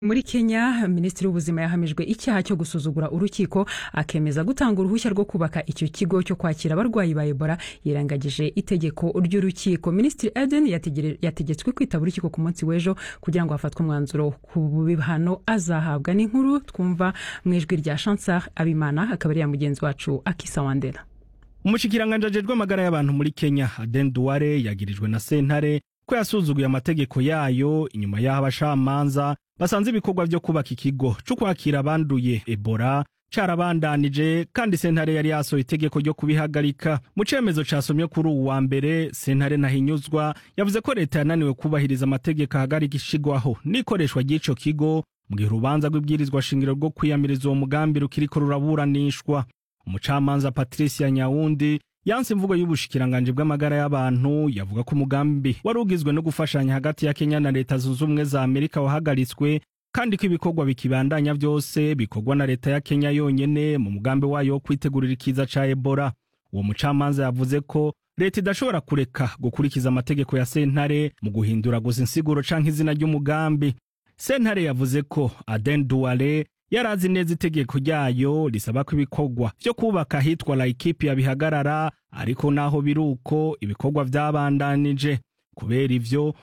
muri kenya minisitiri w'ubuzima yahamijwe icyaha cyo gusuzugura urukiko akemeza gutanga uruhushya rwo kubaka icyo kigo cyo kwakira abarwayi ba ebola yirengagije itegeko ry'urukiko minisitiri eden yategetswe kwitaba urukiko ku munsi w'ejo kugira ngo hafatwe umwanzuro ku bihano azahabwa n'inkuru twumva mu ijwi rya chansar abimana akaba ari ya mugenzi wacu akisa wandera umushikiranganji ajejwe amagara y'abantu muri kenya aden duware yagirijwe na sentare ko yasuzuguye amategeko yayo inyuma y'aho abacamanza basanze ibikorwa vyo kubaka ikigo co kwakira abanduye ebola carabandanije kandi sentare yari yasohoye itegeko ryo kubihagarika mu cemezo casomye kuri uwu wa mbere sentare ntahinyuzwa yavuze ko leta yananiwe kubahiriza amategeko ahagarika ishigwaho n'ikoreshwa ry'ico kigo mu gihe urubanza rw'ibwirizwa shingiro rwo kwiyamiriza uwo mugambi rukiriko ruraburanishwa umucamanza patricia nyawundi yanse imvugo y'ubushikiranganji bw'amagara y'abantu yavuga ko umugambi wari ugizwe no gufashanya hagati ya kenya na leta zunze ubumwe za amerika wahagaritswe kandi ko ibikorwa bikibandanya vyose bikorwa na leta ya kenya yonyene mu mugambi wayo wo kwitegurira ikiza ca ebola uwo mucamanza yavuze ko leta idashobora kureka gukurikiza amategeko ya sentare mu guhindura gusa insiguro canke izina ry'umugambi sentare yavuze ko aden duwale yarazi neza itegeko ryayo risaba ko ibikorwa vyo kubaka ahitwa laikipia bihagarara ariko naho biri uko ibikorwa vyabandanije kubera ivyo